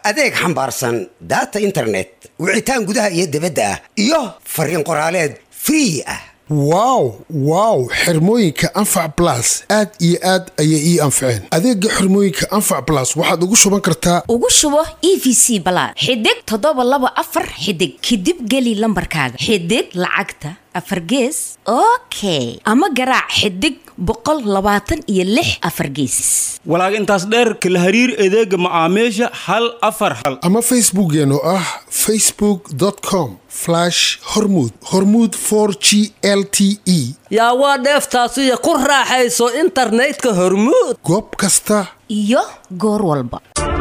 adeeg xambaarsan data internet wicitaan gudaha iyo dibadda ah iyo fariin qoraaleed free ah wow wow xirmooyinka anfac blas aad iyo aad ayay ii anfaceen adeega xirmooyinka anfac blas waxaad ugu shuban kartaa ugu shubo e v c balaad xidig toddoba laba afar xidig kadib geli lambarkaaga xidig lacagta afar gees okay ama garaac xidig boqol labaatan iyo lix afar geesis walaag intaas dheerka la hariir adeega macaamiisha hal afar hal ama facebookeen oo ah facebook com hormud hormud g l t e yaa waa dheeftaasiyo ku raaxayso internetka hormuud goob kasta iyo goor walba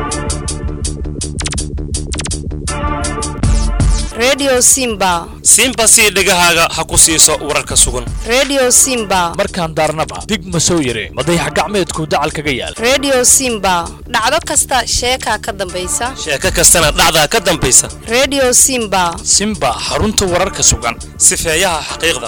redio simba simba sii dhegahaaga ha ku siiso wararka sugan redio simba markaan daarnaba dig ma soo yare madayax gacmeedku dacal kaga yaal redio simba dhacdo kasta sheekaa ka dambaysa sheeko kastana dhacdaa ka dambaysa redio simba simba xarunta wararka sugan sifeeyaha xaqiiqda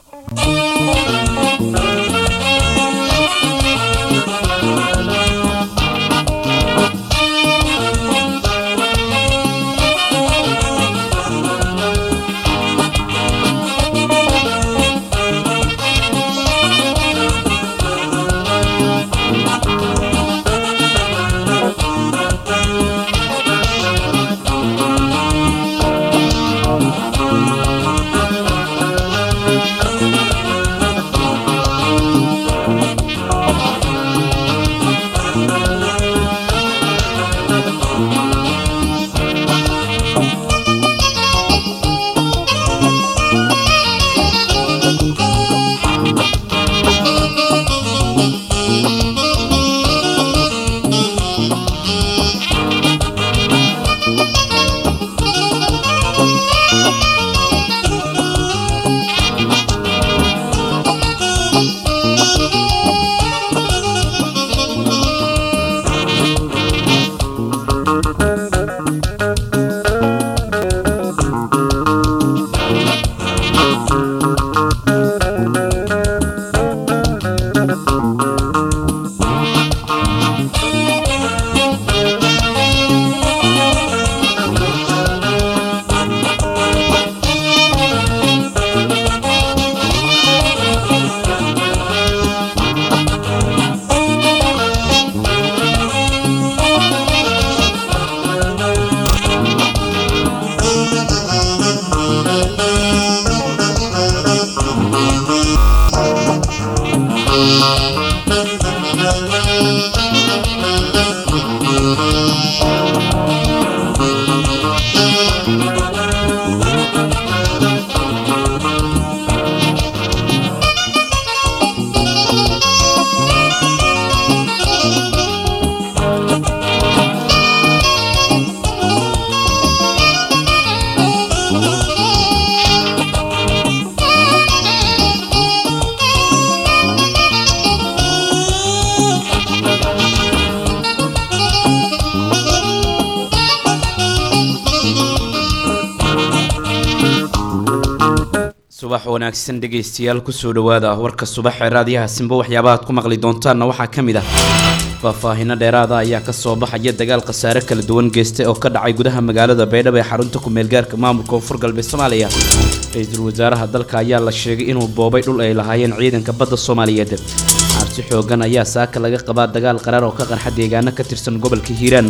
subax wanaagsan dhegaystayaal kusoo dhawaada warka subax ee raadiyaha simbo waxyaabaha ad ku maqli doontaanna waxaa ka mid ah faahfaahino dheeraada ayaa kasoo baxaya dagaal khasaare kala duwan geystay oo ka dhacay gudaha magaalada baydhabo ee xarunta ku-meelgaarka maamulka koonfur galbeed soomaaliya ra-iisul wasaaraha dalka ayaa la sheegay inuu boobay dhul ay lahaayeen ciidanka badda soomaaliyeed cabsi xoogan ayaa saaka laga qabaa dagaal qaraar oo ka qarxa deegaano ka tirsan gobolka hiiraan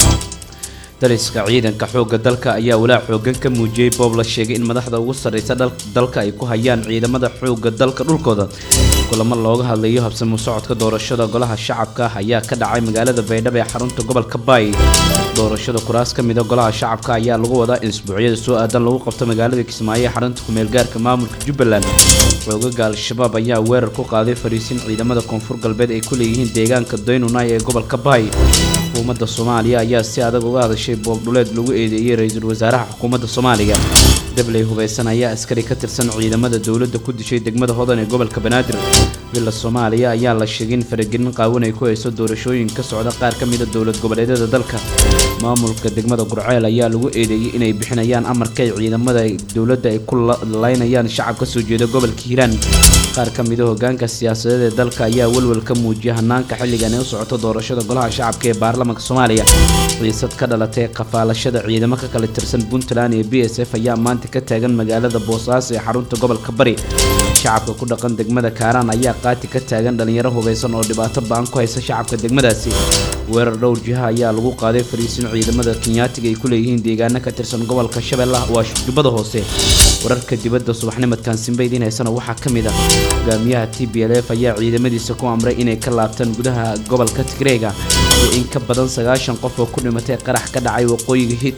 daliska ciidanka xoogga dalka ayaa walaac xoogan ka muujiyey boob la sheegay in madaxda ugu sarreysa dalka ay ku hayaan ciidamada xoogga dalka dhulkooda kulamo looga hadlayo habsamo socodka doorashada golaha shacabka ayaa ka dhacay magaalada baydhabo ee xarunta gobolka baay doorashada kuraas ka mida golaha shacabka ayaa lagu wadaa in isbuucyada soo aadan lagu qabto magaalada kismaayo ee xarunta ku-meelgaarka maamulka jubbaland xoogaga al-shabaab ayaa weerar ku qaaday fariisin ciidamada koonfur galbeed ay ku leeyihiin deegaanka daynunay ee gobolka baay xukuumadda soomaaliya ayaa si adag uga hadashay boobdhuleed lagu eedeeyey ra-iisul wasaaraha xukuumadda soomaaliya dabley hubaysan ayaa askari ka tirsan ciidamada dowladda ku dishay degmada hodan ee gobolka banaadir villa soomaaliya ayaa la sheegay in faragelin qaawan ay ku hayso doorashooyin ka socda qaar ka mida dowlad goboleedyada dalka maamulka degmada gurceel ayaa lagu eedeeyey inay bixinayaan amarka ay ciidamada dowladda ay ku laynayaan shacab ka soo jeeda gobolka hiiraan qaar ka mida hogaanka siyaasadeed ee dalka ayaa welwel ka muujiyay hanaanka xilligan ee u socoto doorashada golaha shacabka ee baarlamaanka soomaaliya xiisad ka dhalatay qafaalashada ciidamo ka kala tirsan puntland iyo b s f ayaa maanta ka taagan magaalada boosaaso ee xarunta gobolka bari shacabka ku dhaqan degmada kaaraan ayaa qaati ka taagan dhalinyaro hubeysan oo dhibaato ba-an ku haysa shacabka degmadaasi weerar dhowr jiha ayaa lagu qaaday fariisin ciidamada kenyaatiga ay ku leeyihiin deegaano ka tirsan gobolka shabeellaha waa jubbada hoose wararka dibadda subaxnimadkan simbaydin haysana waxaa ka mid ah hogaamiyaha t b l f ayaa ciidamadiisa ku amray inay ka laabtaan gudaha gobolka tigreega iyo in ka badan sagaashan qof oo ku dhimatay qarax ka dhacay waqooyiga hit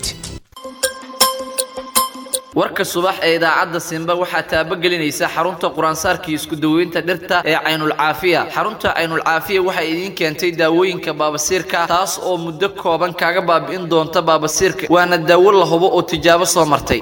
warka subax ee idaacadda simba waxaa taabagelinaysa xarunta quraansaarkii isku daweynta dhirta ee caynulcaafiya xarunta caynulcaafiya waxay idiin keentay daawooyinka baabasiirka taas oo muddo kooban kaaga baabi'in doonta baabasiirka waana daawo la hubo oo tijaabo soo martay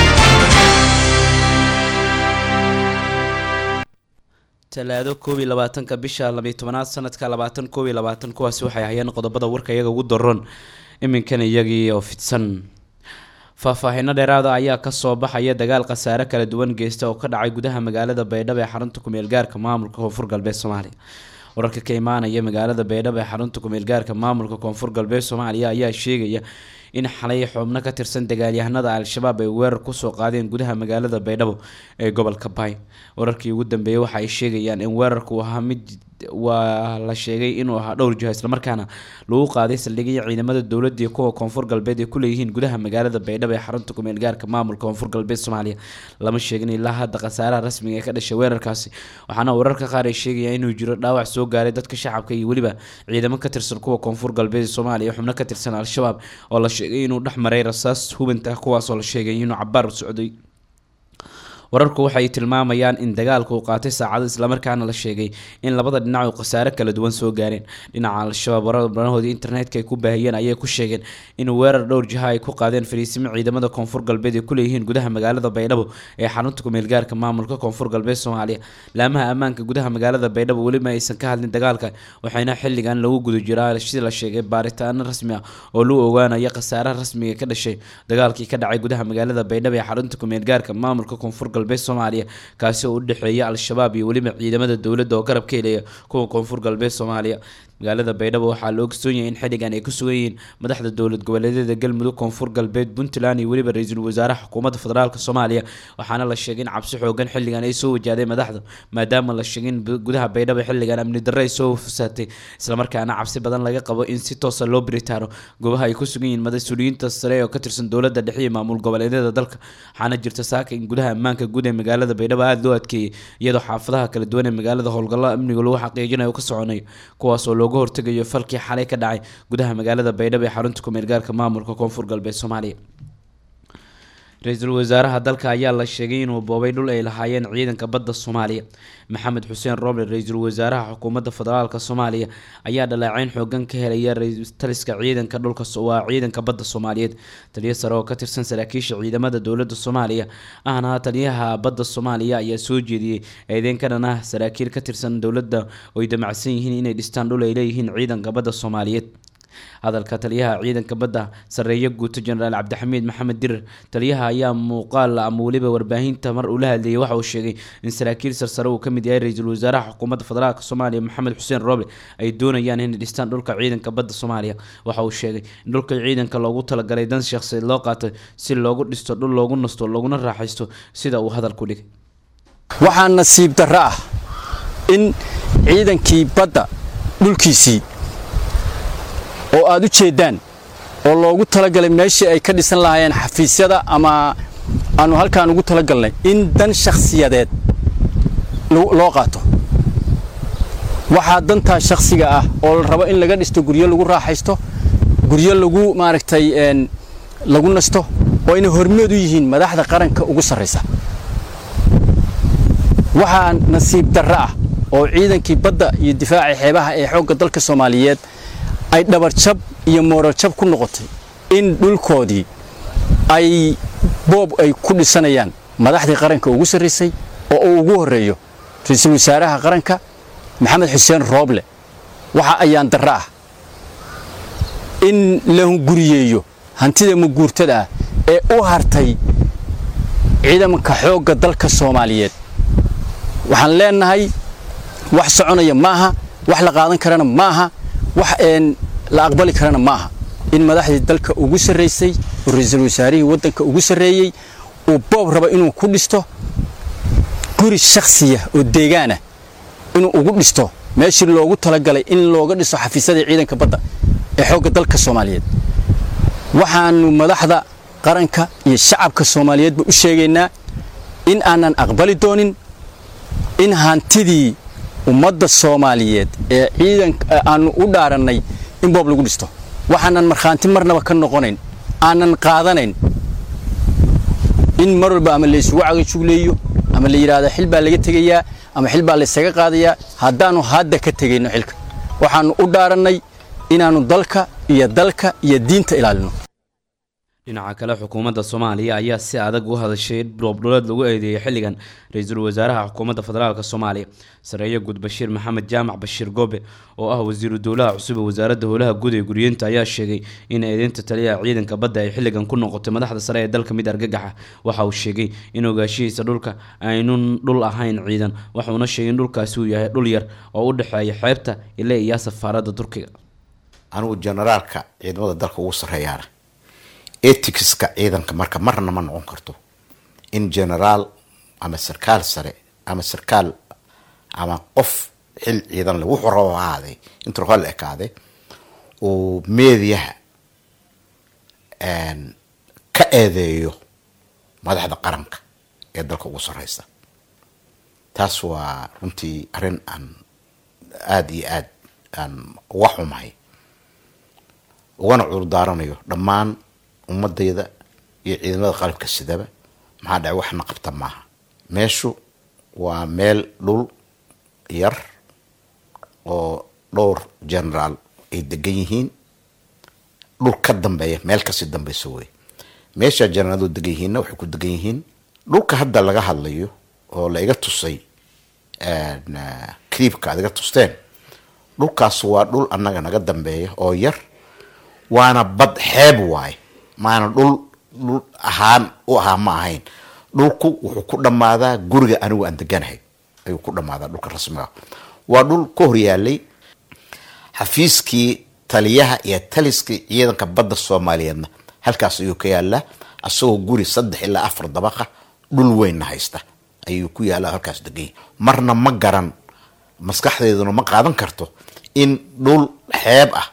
talaado koob iyo labaatanka bisha labiyo tobanaad sanadka labaatan koob iyo labaatan kuwaasi waxay ahayeen qodobada warka iyaga ugu daroon iminkan iyagii oo fidsan faahfaahiino dheeraada ayaa kasoo baxaya dagaal khasaare kala duwan geysta oo ka dhacay gudaha magaalada baydhabo ee xarunta kumeel gaarka maamulka koonfur galbeed soomaaliya wararka ka imaanaya magaalada baydhabo ee xarunta kumeel gaarka maamulka koonfur galbeed soomaaliya ayaa sheegaya in xalay xubno ka tirsan dagaalyahanada al-shabaab ay weerar kusoo qaadeen gudaha magaalada baydhabo ee gobolka baay wararkii ugu dambeeyey waxa ay sheegayaan in weerarku ahaa mid waa la sheegay inuu ahaa dhowr jiho islamarkaana lagu qaaday saldhigaya ciidamada dowladda iyo kuwa koonfur galbeed ay ku leeyihiin gudaha magaalada baydhabo ee xarunta kumeel gaarka maamulka koonfur galbeed soomaaliya lama sheegin ilaa hadda khasaaraha rasmiga ee ka dhashay weerarkaasi waxaana wararka qaar ay sheegayaan inuu jiro dhaawac soo gaaray dadka shacabka iyo weliba ciidamo ka tirsan kuwa koonfur galbeed ee soomaaliya xubno ka tirsan al-shabaab oo la sheegay inuu dhex maray rasaas hubanta kuwaasoo la sheegay inuu cabaar socday wararku waxay tilmaamayaan in dagaalku uu qaatay saacado islamarkaana la sheegay in labada dhinac uu khasaare kala duwan soo gaareen dhinaca al-shabaab warada banahoodii internetka ay ku baahiyeen ayay ku sheegeen in weerar dhowr jiha ay ku qaadeen fariisimo ciidamada koonfur galbeed ay ku leeyihiin gudaha magaalada baydhabo ee xarunta kumeel gaarka maamulka koonfur galbeed soomaaliya laamaha ammaanka gudaha magaalada baydhabo weliba aysan ka hadlin dagaalka waxayna xilligan lagu guda jiraa sida la sheegay baaritaano rasmi ah oo lagu ogaanayo khasaaraha rasmiga ka dhashay dagaalkii ka dhacay gudaha magaalada baydhabo ee xarunta kumeel gaarka maamulka koonfur galbeed soomaaliya kaasi oo u dhexeeya al-shabaab iyo weliba ciidamada dowladda oo garab ka helaya kuwa koonfur galbeed soomaaliya magaalada baydhabo waxaa la ogsoon yahay in xilligan ay ku sugan yihiin madaxda dowlad goboleedyada galmudug koonfur galbeed puntland iyo weliba ra-iisul wasaaraha xukuumadda federaalk soomaaliya waxaana la sheegay in cabsi xoogan xilligan ay soo wajahday madaxda maadaama la sheegay in gudaha baydhabo xilligan amni darre ay soo fusaatay islamarkaana cabsi badan laga qabo in si toosa loo biritaano goobaha ay ku sugan yihiin mas-uuliyiinta sare oo ka tirsan dowladda dhexe iyo maamul goboleedyada dalka waxaana jirta saaka in gudaha ammaanka guud ee magaalada baydhabo aada loo adkeeyey iyadoo xaafadaha kala duwan ee magaalada howlgalla amniga lagu xaqiijinayo ka soconayo kuwaasoo looga hortegayo falkii xalay ka dhacay gudaha magaalada baydhabo ee xarunta kumeel gaarka maamulka koonfur galbeed soomaaliya ra-iisul wasaaraha dalka ayaa la sheegay inuu boobay dhul ay lahaayeen ciidanka badda soomaaliya maxamed xuseen roble ra-iisul wasaaraha xukuumadda federaalk soomaaliya ayaa dhaleeceyn xoogan ka helaya taliska ciidanka dhulka waa ciidanka badda soomaaliyeed taliyo sare oo ka tirsan saraakiisha ciidamada dowladda soomaaliya ahna taliyaha badda soomaaliya ayaa soo jeediyey eedeyn ka dhan ah saraakiil ka tirsan dowladda oo ay damacsan yihiin inay dhistaan dhul ay leeyihiin ciidanka badda soomaaliyeed hadalka taliyaha ciidanka badda sareeyo guuto jenaraal cabdixamiid maxamed dirir taliyaha ayaa muuqaal ama weliba warbaahinta mar uu la hadleeyay waxa uu sheegay in saraakiil sarsare uu kamid yahay ra-iisul wasaaraha xukuumadda federaalk soomaaliya maxamed xuseen roble ay doonayaan inay dhistaan dhulka ciidanka badda soomaaliya waxa uu sheegay in dhulka ciidanka loogu talagalay dan shakhsiyeed loo qaatay si loogu dhisto dhul loogu nasto looguna raaxaysto sida uu hadalku dhigay waxaa nasiib darro ah in ciidankii badda dhulkiisii oo aad u jeeddaan oo loogu talagalay meeshii ay ka dhisan lahaayeen xafiisyada ama aanu halkaan ugu talagalnay in dan shakhsiyadeed loo qaato waxaa dantaa shakhsiga ah oo la rabo in laga dhisto guryo lagu raaxaysto guryo lagu maaragtay lagu nasto oo inay hormeed u yihiin madaxda qaranka ugu sarraysa waxaa nasiib darro ah oo ciidankii badda iyo difaaca xeebaha ee xoogga dalka soomaaliyeed ay dhabarjab iyo moorarjab ku noqotay in dhulkoodii ay boob ay ku dhisanayaan madaxdii qaranka ugu sarraysay oo uu ugu horreeyo ra-iisul wasaaraha qaranka maxamed xuseen rooble waxa ayaan darro ah in la hunguriyeeyo hantida muguurtada ah ee u hartay ciidanka xoogga dalka soomaaliyeed waxaan leenahay wax soconaya maaha wax la qaadan karana maaha wax een la aqbali karana maaha in madaxdii dalka ugu sarraysay oo ra-iisul wasaarihii waddanka ugu sarreeyey uu boob raba inuu ku dhisto guri shakhsiya oo deegaana inuu ugu dhisto meeshii loogu talagalay in looga dhiso xafiisyadii ciidanka badda ee xoogga dalka soomaaliyeed waxaanu madaxda qaranka iyo shacabka soomaaliyeedba u sheegaynaa in aanan aqbali doonin in hantidii ummadda soomaaliyeed ee ciidanka aanu u dhaarannay in boob lagu dhisto waxaanan markhaanti marnaba ka noqonayn aanan qaadanayn in mar walba ama laysugu cagajugleeyo ama la yidhaahdo xil baa laga tegayaa ama xil baa laysaga qaadayaa haddaannu hadda ka tegayno xilka waxaannu u dhaarannay inaannu dalka iyo dalka iyo diinta ilaalino dhinaca kale xukuumadda soomaaliya ayaa si adag u hadashay dhoobdholeed lagu eedeeyay xilligan ra-iisul wasaaraha xukuumadda federaalk soomaaliya sareeye guud bashiir maxamed jaamac bashiir goobe oo ah wasiiru dowlaha cusub ee wasaaradda howlaha guud ee guryeynta ayaa sheegay in eedeynta taliyaha ciidanka badda ay xilligan ku noqotay madaxda sare ee dalka mid argagaxa waxa uu sheegay in ogaashihiisa dhulka aynun dhul ahayn ciidan waxuuna sheegay in dhulkaasi uu yahay dhul yar oo u dhexeeya xeebta ile iyo safaaradda turkiga anigu generaalka ciidamada dalka ugu sarreeyaana eticska ciidanka marka marna ma noqon karto in generaal ama sarkaal sare ama sarkaal ama qof xil ciidan le wuxuu rabo ha ahaaday intuu raba la ekaade uu meediyaha ka eedeeyo madaxda qaranka ee dalka ugu sarreysa taas waa runtii arrin aan aada iyo aada aan uga xumahay ugana cudurdaaranayo dhammaan ummadayda iyo ciidamada qalabka sidaba maxaa dhacay waxna qabta maaha meeshu waa meel dhul yar oo dhowr generaal ay degan yihiin dhul ka dambeeya meel kasii dambeysa wey meesha generaal degan yihiinna waxay ku degan yihiin dhulka hadda laga hadlayo oo la iga tusay cliibka aad iga tusteen dhulkaas waa dhul annaga naga dambeeya oo yar waana bad xeeb waaye maana dhul dhul ahaan u ahaa ma ahayn dhulku wuxuu ku dhammaadaa guriga anigu aan deganahay ayuu ku dhammaadaa dhulka rasmiga waa dhul ka horyaalay xafiiskii taliyaha iyo taliskii ciidanka badda soomaaliyeedna halkaas ayuu ka yaalaa asagoo guri saddex ilaa afar dabaqa dhul weynna haysta ayuu ku yaala halkaas deganya marna ma garan maskaxdeeduna ma qaadan karto in dhul xeeb ah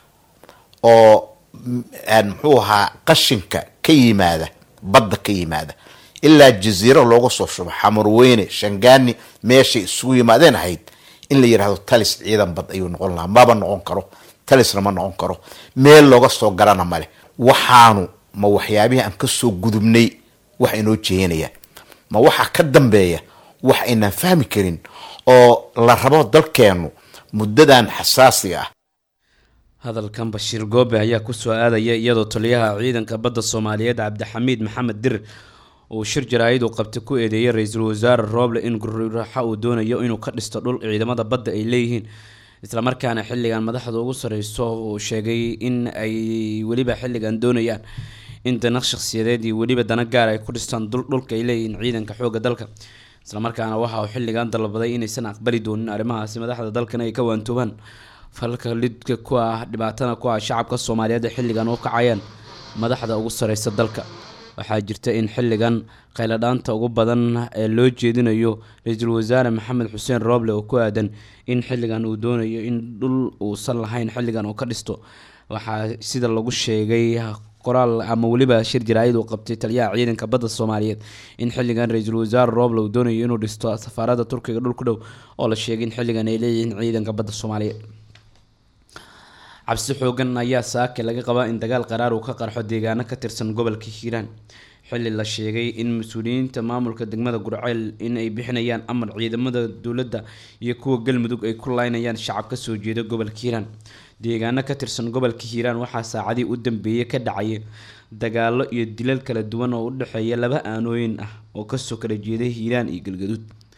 oo muxuu ahaa qashinka ka yimaada badda ka yimaada ilaa jaziiro looga soo shubo xamarweyne shangaani meeshay isugu yimaadeen ahayd in la yidhahdo talis ciidan bad ayuu noqon lahaa maba noqon karo talisna ma noqon karo meel looga soo garana male waxaanu ma waxyaabihii aan kasoo gudubnay wax inoo jeeyanaya ma waxaa ka dambeeya wax aynaan fahmi karin oo la rabo dalkeennu muddadan xasaasiga ah hadalkan bashiir goobe ayaa kusoo aadaya iyadoo taliyaha ciidanka badda soomaaliyeed cabdixamiid maxamed dir uu shir jaraa'id uu qabtay ku eedeeyay ra-iisul wasaare rooble in guriraxa uu doonayo inuu ka dhisto dhul ciidamada badda ay leeyihiin islamarkaana xilligan madaxda ugu sareyso uu sheegay in ay weliba xilligan doonayaan in dana shakhsiyadeed iyo weliba dana gaar ay ku dhistaan dhulka ay leeyihiin ciidanka xoogga dalka islamarkaana waxa uu xilligan dalbaday inaysan aqbali doonin arrimahaasi madaxda dalkana ay ka waantoobaan falka lidka ku ah dhibaatana ku ah shacabka soomaaliyeed ee xilligan u kacayaan madaxda ugu sareysa dalka waxaa jirta in xilligan khayladhaanta ugu badan ee loo jeedinayo ra-iisul wasaare maxamed xuseen rooble oo ku aadan in xilligan uu doonayo in dhul uusan lahayn xilligan uu ka dhisto waxaa sida lagu sheegay qoraal ama weliba shir jaraa'id uu qabtay taliyaha ciidanka badda soomaaliyeed in xilligan ra-iisul wasaare rooble uu doonayo inuu dhisto safaaradda turkiga dhul ku dhow oo la sheegay in xilligan ay leeyihiin ciidanka badda soomaaliyeed cabsi xoogan ayaa saake laga qabaa in dagaal qaraar uu ka qarxo deegaano ka tirsan gobolka hiiraan xilli la sheegay in mas-uuliyiinta maamulka degmada gurceel in ay bixinayaan amar ciidamada dowladda iyo kuwa galmudug ay ku laynayaan shacab ka soo jeeda gobolka hiiraan deegaano ka tirsan gobolka hiiraan waxaa saacadii u dambeeyay ka dhacaya dagaalo iyo dilal kala duwan oo u dhexeeya laba aanooyin ah oo kasoo kala jeeda hiiraan iyo galgaduud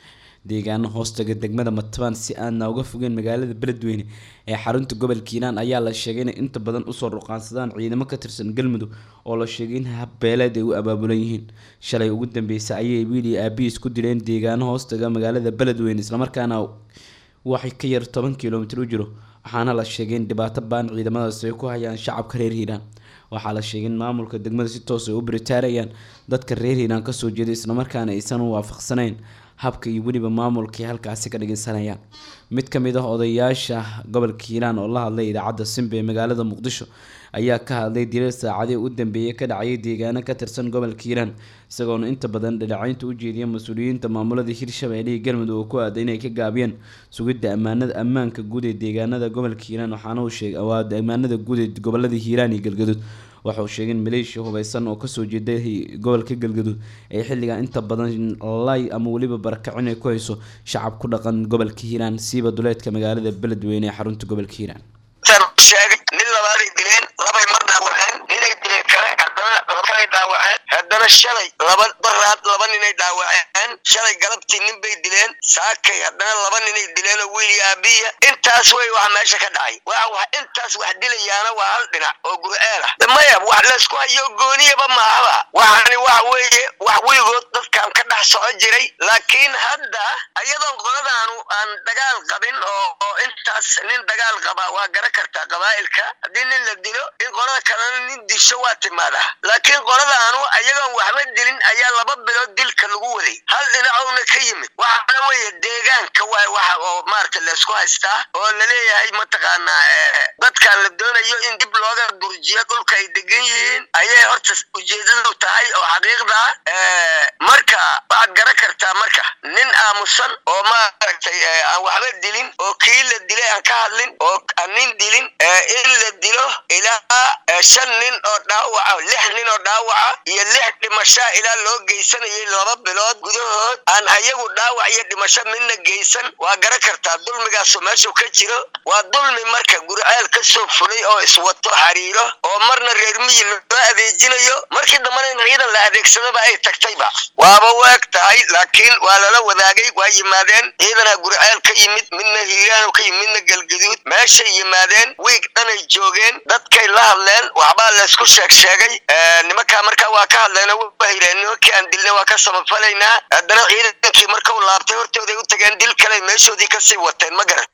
deegaano hoostaga degmada matabaan si aadna uga fogeen magaalada beledweyne ee xarunta gobolka hiiraan ayaa la sheegay inay inta badan usoo ruqaansadaan ciidamo ka tirsan galmudug oo la sheegay in habbeeleed ay u abaabulan yihiin shalay ugu dambeysay ayay wiil iyo aabihiis ku dileen deegaano hoostaga magaalada beledweyne islamarkaana waxay ka yar toban kilomitir u jiro waxaana la sheegay in dhibaato baan ciidamadaas ay ku hayaan shacabka reer hiiraan waxaa la sheegay in maamulka degmada si toos ay u biritaarayaan dadka reer hiiraan kasoo jeeda islamarkaana aysan u waafaqsanayn habka iyo weliba maamulka ay halkaasi ka dhigeysanayaan mid ka mid ah odayaasha gobolka hiiraan oo la hadlay idaacadda simba ee magaalada muqdisho ayaa ka hadlay dilal saacadii u dambeeyay ka dhacayay deegaano ka tirsan gobolka hiiraan isagoona inta badan dhaleecaynta u jeediya mas-uuliyiinta maamulada hirshabelle iyo galmudug oo ku aaday inay ka gaabiyeen sugidda ammaanada ammaanka guud ee deegaanada gobolka hiiraan waxaana uu sheegay waa ammaanada guud ee gobolada hiiraan iyo galgaduud waxa uu sheegay in maleeshiya hubeysan oo kasoo jeeda gobolka galgaduud ay xilligan inta badan lay ama weliba barakacin ay ku hayso shacab ku dhaqan gobolka hiiraan siiba duleedka magaalada beledweyne ee xarunta gobolka hiiraan sheegay nin labaaday dileen labay mar dhaawaceen ninay dileen kale haddana kalay dhaawaceen haddana shalay laba baraad laba ninay dhaawaceen shalay galabtii nin bay dileen saakay haddana laba ninay dileen oo wiil iyo aabiya intaas wey waxa meesha ka dhacay waa wax intaas wax dilayaana waa hal dhinac oo gur'eel ah maya wax laysku hayo gooniyaba maahaba waxani waxa weeye wax weligood dadkan ka dhex soco jiray laakiin hadda ayadoon qoladaanu aan dagaal qabin oo oo intaas nin dagaal qaba waa gara kartaa qabaa'ilka haddii nin la dilo in qolada kalena nin disho waa timaadaa laakiin qoladaanu ayagoon waxba dilin ayaa laba bilood dilka lagu waday hal dhinacowna ka yimid waxaana weeye deegaanka waay waxa oo maarata laysku haystaa oo laleeyahay mataqaanaa dadkan la doonayo in dib looga durjiyo dhulka ay degan yihiin ayay horta ujeedadu tahay oo xaqiiqda marka waxaad gara kartaa marka nin aamusan oo maaragtay aan waxba dilin oo kii la dilay aan ka hadlin oo aan nin dilin in la dilo ilaa shan nin oo dhaawaca lix nin oo dhaawaca iyo lix dhimashaa ilaa loo geysanayay laba bilood gudahood aan ayagu dhaawac iyo dhimasho midna geysan waa gara kartaa dulmigaasu meeshuu ka jiro waa dulmi marka gurceel ka soo fulay oo iswato xariiro oo marna reer miyi loo adeejinayo markii dambana in ciidan la adeegsadaba ay tagtayba waaba waag tahay laakiin waa lala wadaagay waa yimaadeen ciidanaa gurceel ka yimid midna hiiraanu ka yimid midna galgaduud meeshay yimaadeen wiig dhanay joogeen dadkay la hadleen waxbaa laysku sheeg sheegay nimankaa markaa waa ka hadleen oo waa hireen nimankii aan dilna waa ka samafalaynaa haddana ciidankii marka u laabtay hortooday u tageen dil kale meeshoodii kasii wateen ma garan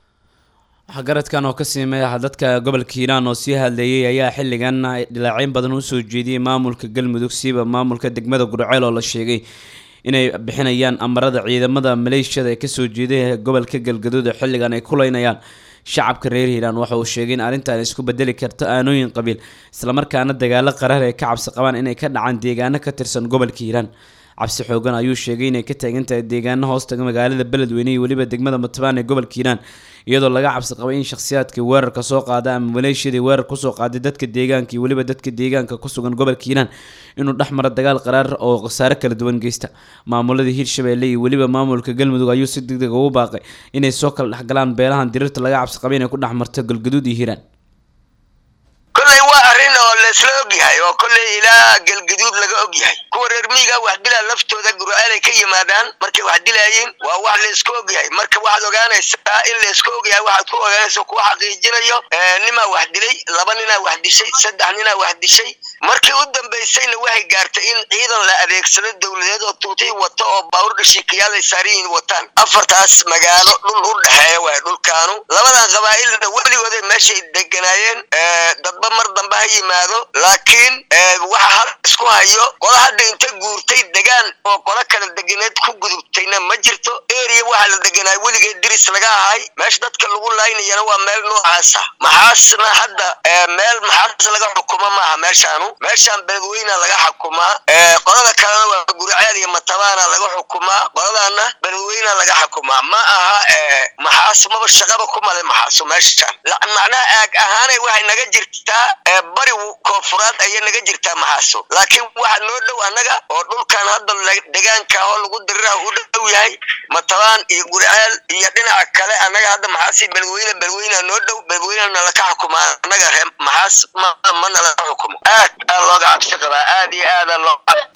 waxgaradkan oo ka siimeeya dadka gobolka hiiraan oo sii hadleeyay ayaa xilligan dhilaaceyn badan usoo jeediyey maamulka galmudug siiba maamulka degmada gurceel oo la sheegay inay bixinayaan amarada ciidamada maleeshiyada ee kasoo jeeday gobolka galgaduud oo xilligan ay kuleynayaan shacabka reer hiiraan waxa uu sheegay in arrintan isku bedeli karto aanooyin qabiil islamarkaana dagaalo qarar ay ka cabsi qabaan inay ka dhacaan deegaano ka tirsan gobolka hiiraan cabsi xoogan ayuu sheegay inay ka taagan tahay deegaano hoostaga magaalada beledweyne iyo weliba degmada matbaan ee gobolka hiiraan iyadoo laga cabsi qabay in shakhsiyaadkii weerarka soo qaada ama maleeshiyadii weerar kusoo qaaday dadka deegaanka iyo weliba dadka deegaanka ku sugan gobolka hiiraan inuu dhex maro dagaal qaraar oo khasaare kala duwan geysta maamulada hiirshabelle iyo weliba maamulka galmudug ayuu si degdeg ugu baaqay inay soo kala dhexgalaan beelahan diriirta laga cabsi qabay inay ku dhex marto galgaduud iyo hiiraan kolley waa arrin oo laysla ogyahay oo kolley ilaa galgaduud laga ogyahay kuwa reer miyiga wax dilaa laftooda gurcaalay ka yimaadaan markay wax dilaayeen waa wax laysku ogyahay marka waxaad ogaanaysaa in laysku ogyahay waxaad ku ogaanaysa kuwa xaqiijinayo nimaa wax dilay laba ninaa wax dishay saddex ninaa wax dishay markii u dambaysayna waxay gaartay in ciidan la adeegsado dowladeed oo tuutii wato oo baawur dhashiikayaal ay saariyiin wataan afartaas magaalo dhul u dhexeeya waay dhulkaanu labadan qabaa'ilna weligooday meeshay deganaayeen dadba mar dambe ha yimaado laakiin waxa hal isku hayo qola hadda inta guurtay degaan oo qola kala deganeed ku gudubtayna ma jirto eriya waxaa la deganaa weligeed diris laga ahay meesha dadka lagu laynayana waa meel noocaasa maxaasna hadda meel maxaas laga xukumo maaha meeshaanu meeshaan beledweyna laga xukumaa qolada kalena waa guriceel iyo matabaana laga xukumaa qoladana beledweyna laga xukumaa ma aha maxaas maba shaqaba ku male maxaaso meeshaan macnaha aag ahaanay waxay naga jirtaa bari koonfuraad ayay naga jirtaa maxaaso laakiin waxa noo dhow annaga oo dhulkan hadda degaanka oo lagu diriraha u dhow yahay matabaan iyo guriceel iyo dhinaca kale annaga hadda maxaasi beledweyne beledweyna noo dhow beledweyna nalaka xukumaa annaga ree maxaas ma nalaka xukumo aad aa looga cabsi qabaa aad iyo aada loo cabsaa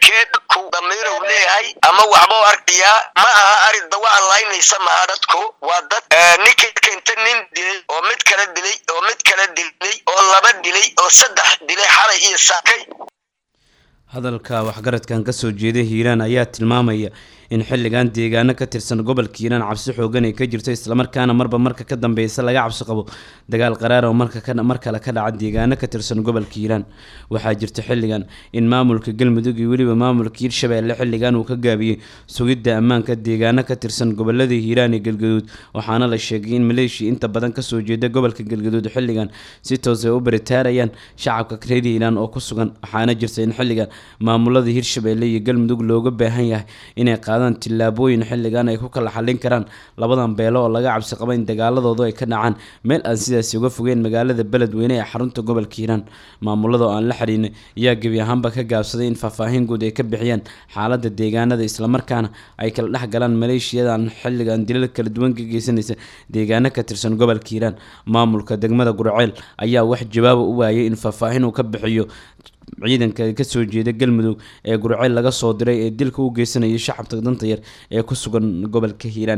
kee dadku damiirow leeyahay ama waxbuu arkayaa ma aha ari dawaan laynaysa maha dadku waa dad ninka keenta nin dilay oo mid kale dilay oo mid kale dilay oo laba dilay oo saddex dilay xalay iyo saakay hadalka waxgaradkan kasoo jeeda hiiraan ayaa tilmaamaya in xilligan deegaano ka tirsan gobolka hiiraan cabsi xoogan ay ka jirto islamarkaana marba marka ka dambeysa laga cabsi qabo dagaal qaraar oo marka mar kale ka dhaca deegaano ka tirsan gobolka hiiraan waxaa jirta xilligan in maamulka galmudug iyo weliba maamulka hiirshabeelle xilligan uu ka gaabiyey sugidda ammaanka deegaano ka tirsan gobolada hiiraan iyo galgaduud waxaana la sheegay in maleeshiya inta badan kasoo jeeda gobolka galgaduud xilligan si toos ay u baritaarayaan shacabka reer hiiraan oo ku sugan waxaana jirta in xilligan maamulada hiirshabeelle iyo galmudug looga baahan yahay inay qaadaan tillaabooyin xilligan ay ku kala xallin karaan labadan beelo oo laga cabsi qaba in dagaaladoodu ay ka dhacaan meel aan sidaasi uga fogeen magaalada beledweyne ee xarunta gobolka hiiraan maamulada oo aan la xiriinay ayaa gebi ahaanba ka gaabsaday in faahfaahin guud ay ka bixiyaan xaaladda deegaanada islamarkaana ay kala dhex galaan maleeshiyadan xilligan dilal kala duwan ka geysanaysa deegaano ka tirsan gobolka hiiraan maamulka degmada gurceel ayaa wax jawaaba u waayay in faahfaahin uu ka bixiyo ciidanka kasoo jeeda galmudug ee gurceel laga soo diray ee dilka u geysanaya shacabka danta yar ee ku sugan gobolka hiiraan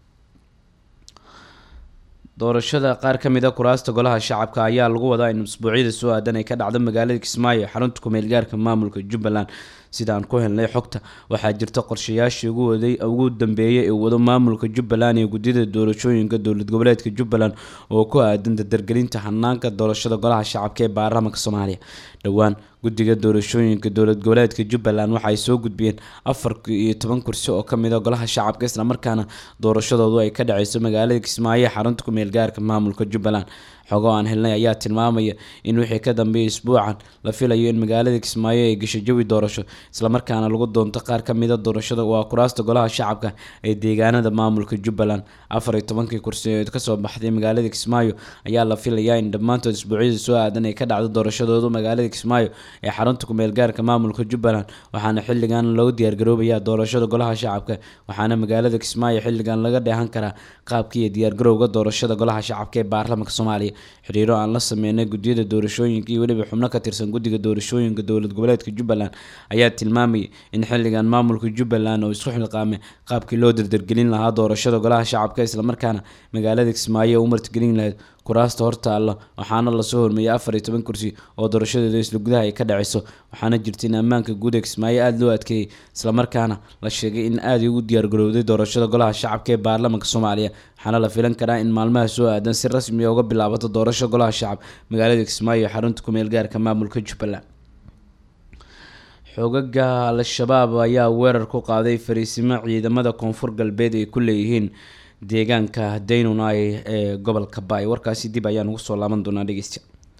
doorashada qaar ka mid a kuraasta golaha shacabka ayaa lagu wadaa in usbuucyada soo aadan ay ka dhacdo magaalada kismaayo ee xarunta kumeel gaarka maamulka jubbaland sida aan ku helnay xogta waxaa jirta qorshayaashii ugu waday ugu dambeeyay ee wado maamulka jubbaland iyo guddida doorashooyinka dowlad goboleedka jubbaland oo ku aadan dardargelinta hanaanka doorashada golaha shacabka ee baarlamaanka soomaaliya dhowaan guddiga doorashooyinka dowlad goboleedka jubbaland waxaay soo gudbiyeen afar iyo toban kursi oo kamid a golaha shacabka islamarkaana doorashadoodu ay ka dhaceyso magaalada kismaayo ee xarunta kumeel gaarka maamulka jubbaland xogo aan helnay ayaa tilmaamaya in wixii ka dambeeyay isbuucan la filayo in magaalada kismaayo ay gasho jawi doorasho islamarkaana lagu doonto qaar ka mida doorashada waa kuraasta golaha shacabka ee deegaanada maamulka jubbaland afar iyo tobankii kursi ee kasoo baxday magaalada kismaayo ayaa la filayaa in dhammaantood isbuucyada soo aadan ay ka dhacdo doorashadoodu magaalada kismaayo ee xarunta kumeel gaarka maamulka jubbaland waxaana xilligan loo diyaargaroobayaa doorashada golaha shacabka waxaana magaalada kismaayo xilligan laga dheehan karaa qaabka iyo diyaargarowga doorashada golaha shacabka ee baarlamaanka soomaaliya xiriiro aan la sameynay guddiyada doorashooyinka iyo weliba xubno ka tirsan guddiga doorashooyinka dowlad goboleedka jubbaland ayaa tilmaamayay in xilligan maamulka jubbaland oo isku xilqaamay qaabkii loo dardargelin lahaa doorashada golaha shacabka islamarkaana magaalada kismaayo u martigelin lahayd kuraasta hortaalla waxaana lasoo hormeeyay afar iyo toban kursi oo doorashadeeda isla gudaha ay ka dhaceyso waxaana jirta in ammaanka guud ee kismaayo aada loo adkeeyey islamarkaana la sheegay in aada ugu diyaargarowday doorashada golaha shacabka ee baarlamaanka soomaaliya waxaana la filan karaa in maalmaha soo aadan si rasmi a uga bilaabato doorasho golaha shacab magaalada kismaayo ee xarunta kumeel gaarka maamulka jubbaland xoogaga al-shabaab ayaa weerar ku qaaday fariisimo ciidamada koonfur galbeed ay ku leeyihiin deegaanka daynunay ee gobolka baay warkaasi dib ayaan ugu soo laaban doonaa dhegeysta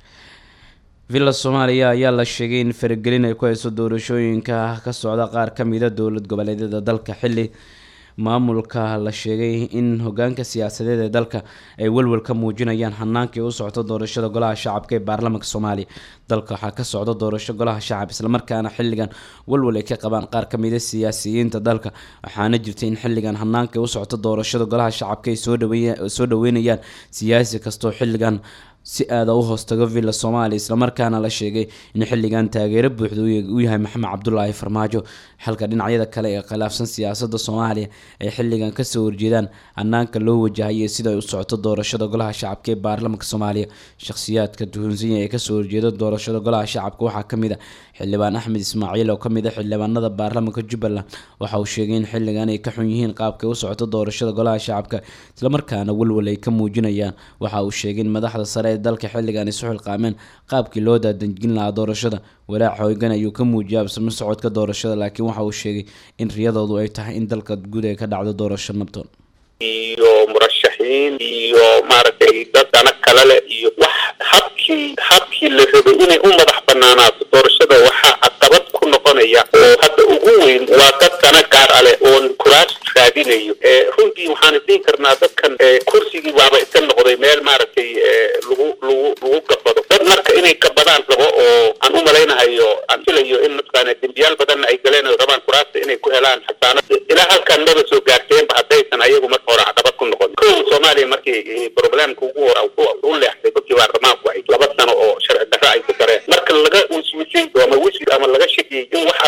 villa soomaaliya ayaa la sheegay in faragelin ay ku hayso doorashooyinka ka socda qaar ka mida dowlad goboleedyada dalka xilli maamulka la sheegay in hogaanka siyaasadeed ee dalka ay welwel ka muujinayaan hanaankii u socto doorashada golaha shacabka ee baarlamaanka soomaaliya dalka waxaa ka socda doorasho golaha shacab islamarkaana xilligan welwel ay ka qabaan qaar ka mida siyaasiyiinta dalka waxaana jirta in xilligan hanaankii u socto doorashada golaha shacabka ay soo dhaweynayaan siyaasi kastoo xilligan si aada u hoostago villa soomaaliya islamarkaana la sheegay in xilligan taageero buuxda u yahay maxamed cabdulaahi farmaajo halka dhinacyada kale ee khilaafsan siyaasada soomaaliya ay xilligan kasoo horjeedaan hanaanka loo wajahayay sida ay u socoto doorashada golaha shacabka ee baarlamaanka soomaaliya shakhsiyaadka tuhunsinya ee kasoo horjeeda doorashada golaha shacabka waxaa kamid a xildhibaan axmed ismaaciil oo kamid a xildhibaanada baarlamaanka jubbaland waxa uu sheegay in xilligan ay ka xun yihiin qaabkay u socoto doorashada golaha shacabka islamarkaana welwel ay ka muujinayaan waxa uu sheegay in madaxda sare ee dalka xilligan isu xilqaameen qaabkii loo daadejin lahaa doorashada walaac hoogan ayuu ka muujiyay absamo socodka doorashada laakiin waxa uu sheegay in riyadoodu ay tahay in dalka guud ay ka dhacdo doorasho nabdoon iyo murashaxiin iyo maaragtay dad dana kale leh iyo wax habkii habkii la rabay inay u madax banaanaato doorashada waxaa caqabad ku noqonaya oo hadda ugu weyn waa dad dana gaar a leh oon kuraas raadinayo runtii waxaan isdhihi karnaa dadkan kursigii baaba iska noqday meel maaragtay lagu lagu lagu gabado dad marka inay gabadaan rabo oo aan u malaynahayo aan filayo in mataqaana dembiyaal badanna ay galeen oo rabaan kuraasta inay ku helaan xasaanad ilaa halkan maba soo gaarteenba haddaysan ayagu marka hore caqabad ku noqon kow soomaaliya markii problemka ugu hora u leexday dadkii baarlamaanku ay laba sano oo sharci darro ay ku dareen marka laga wiswisay ama wiswis ama laga shakiyey in wax alla wix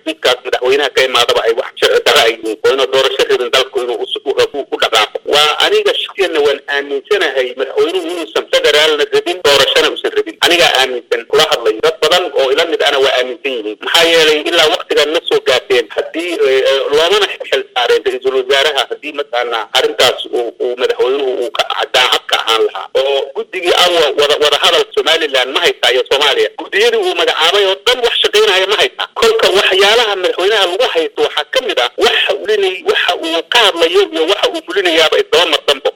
xafiiskaas madaxweynaha ka imaadaba ay wax sharci darro ay yihiin oo inuu doorasho rabin dalku inuu us- u u- u dhaqaaqo waa aniga shakiyana waan aaminsanahay madaxweynuhu inuusan federaalna rabin doorashona usan rabin anigaa aaminsan kula hadlayo dad badan oo ila mid ana waa aaminsan yihiin maxaa yeelay ilaa waktigan ma soo gaarteen haddii eh, eh, loomana xil saareen ra-iisul wasaaraha haddii mataqaana arrintaas uu uu madaxweynuhu uu ka daacad ka ahaan lahaa oo guddigii awa wada wada hadal somaliland ma haysaa iyo soomaaliya guddiyadii uu magacaabay oo dhan wax shaqaynaya ma haysaa kolka waxyaalaha madaxweynaha lagu haysto waxaa ka mid ah waxa ulinay waxa uu ka hadlayo iyo waxa uu fulinayaaba isdaba marsanbo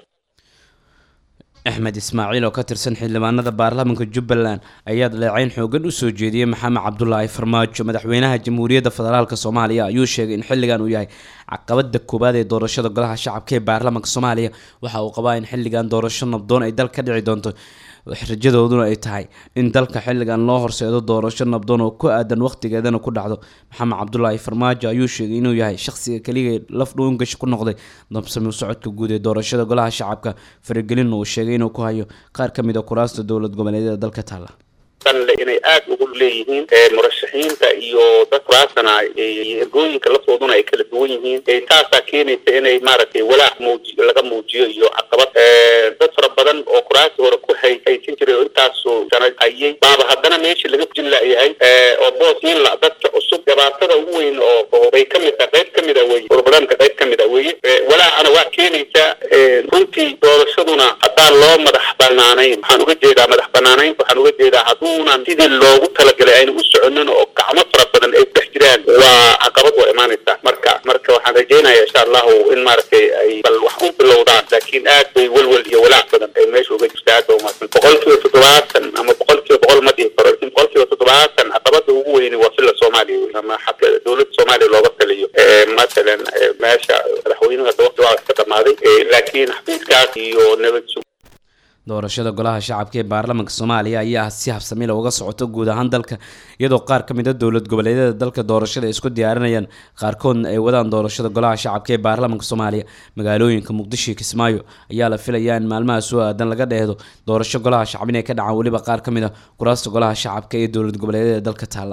axmed ismaaciil oo ka tirsan xildhibaanada baarlamaanka jubbaland ayaa dhaleecayn xoogan u soo jeediyey maxamed cabdulaahi farmaajo madaxweynaha jamhuuriyadda federaalk soomaaliya ayuu sheegay in xilligan uu yahay caqabada koowaad ee doorashada golaha shacabka ee baarlamaanka soomaaliya waxa uu qabaa in xilligan doorasho nabdoon ay dal ka dhici doonto rajadooduna ay tahay in dalka xilligan loo horseedo doorasho nabdoon oo ku aadan waqtigeedana ku dhacdo maxamed cabdulaahi farmaajo ayuu sheegay inuu yahay shaqsiga keliya laf dhuungash ku noqday dabsami socodka guud ee doorashada golaha shacabka faragelin uu sheegay inuu ku hayo qaar ka mid a kuraasta dowlad goboleedyada dalka taala le inay aad ugu leeyihiin ee murashaxiinta iyo dad kuraasana iyo ergooyinka lafooduna ay kala duwan yihiin ee taasaa keenaysa inay maaragtay walaac muuji laga muujiyo iyo caqabad ee dad fara badan oo kuraasi hore ku hay haysan jiray oo intaasoo sana hayay baaba haddana meeshii laga jin la'yahay ee oo boos nin la dadka cusub dhibaatada ugu weyn oo oo bay ka mid ah qayb ka mid ah weeye burburanka qayb ka mid ah weeye ee walaacana waa keenaysaa ee runtii doorashaduna haddaan loo madax banaanayn waxaan uga jeedaa madax banaanayn waxaan uga jeedaa hadduunan sidii loogu talagalay ayna u soconin oo gacmo fara badan ay dhex jiraan waa caqabad waa imaanaysaa marka marka waxaan rajaynayaa insha allahu in maaragtay ay bal wax u bilowdaan laakiin aad bay welwel iyo walaac badan ay meesha uga jirta aad ba umaasan boqolkiiba toddobaatan ama boqolkiiba boqol ma dhihi karo laakiin boqolkiiba toddobaatan caqabada ugu weyni waa fila soomaaliya wey ama xagga dowladda soomaaliya looga taliyo ee masalan ee meesha madaxweynuhu hadda waqti waa iska dhamaaday ee laakiin xafiiskaas iyo nabad sug doorashada golaha shacabka ee baarlamaanka soomaaliya ayaa si habsamila uga socoto guud ahaan dalka iyadoo qaar ka mid a dowlad goboleedyada dalka doorashada ay isku diyaarinayaan qaarkoodna ay wadaan doorashada golaha shacabka ee baarlamaanka soomaaliya magaalooyinka muqdisho iyo kismaayo ayaa la filayaa in maalmaha soo aadan laga dheehdo doorasho golaha shacab inay ka dhacaan weliba qaar ka mid a kuraasta golaha shacabka ee dowlad goboleedyada dalka taala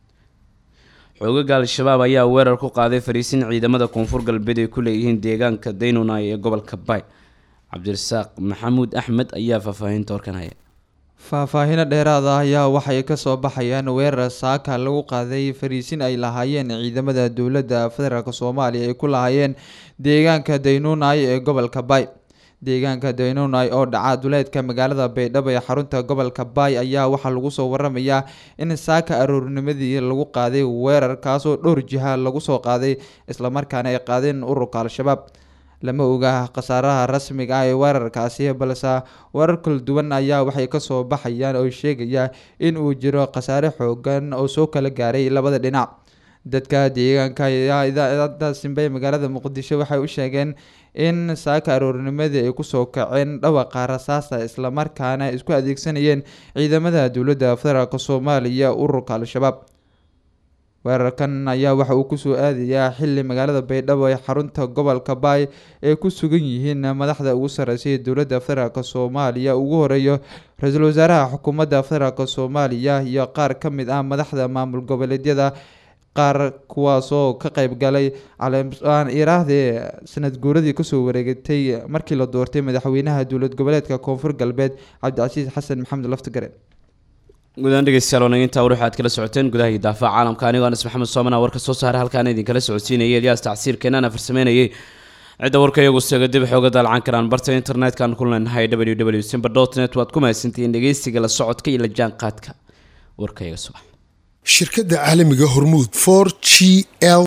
xoogaga al-shabaab ayaa weerar ku qaaday fariisin ciidamada koonfur galbeed ay ku leeyihiin deegaanka daynunay ee gobolka bay cabdirasaaq maxamuud axmed ayaa faahfaahinta warkan haya faahfaahino dheeraad ah ayaa waxay kasoo baxayaan weerar saaka lagu qaaday fariisin ay lahaayeen ciidamada dowladda federaalk soomaaliya ay ku lahaayeen deegaanka daynunay ee gobolka bay deegaanka daynunay oo dhaca duleedka magaalada baydhabo ee xarunta gobolka bay ayaa waxaa lagu soo waramayaa in saaka aroornimadii lagu qaaday weerar kaasoo dhowr jiha lagu soo qaaday islamarkaana ay qaadeen ururka al-shabaab lama oga khasaaraha rasmiga ah ee weerarkaasi balse weerar kala duwan ayaa waxay kasoo baxayaan oo sheegaya in uu jiro khasaare xoogan oo soo kala gaaray labada dhinac dadka deegaanka ayaa idaacada simbe ee magaalada muqdisho waxay u sheegeen in saaka aroornimadii ay kusoo kaceen dhawaqa rasaasta islamarkaana isku adeegsanayeen ciidamada dowladda federaalk soomaaliya ururka al-shabaab weerarkan ayaa waxa uu kusoo aadayaa xili magaalada baydhabo ee xarunta gobolka baay ay ku sugan yihiin madaxda ugu sarreysay dowladda federaalk soomaaliya ugu horeeyo ra-iisul wasaaraha xukuumadda federaalk soomaaliya iyo qaar ka mid ah madaxda maamul goboleedyada qaar kuwaasoo ka qeyb galay caleaan iraahdee sanad guuradii kasoo wareegatay markii la doortay madaxweynaha dowlad goboleedka koonfur galbeed cabdicasiis xasan maxamed laftigare guudaan dhegeystayaal wanagintaa war waxaad kala socoteen gudaha iyo daafaca caalamka anigoo anas maxamed soomana warka soo saaray halkaan idinkala socodsiinayay elyaas tacsiirkeenana farsameynayay cidda warka iyagu seega dib xooga daalcan karaan barta internet-kan ku leenahay w w simba dot net waad ku mahadsantihiin dhegeysiga la socodka iyo la jaanqaadka warka iyaga subax shirkadda caalamiga hormuud for g l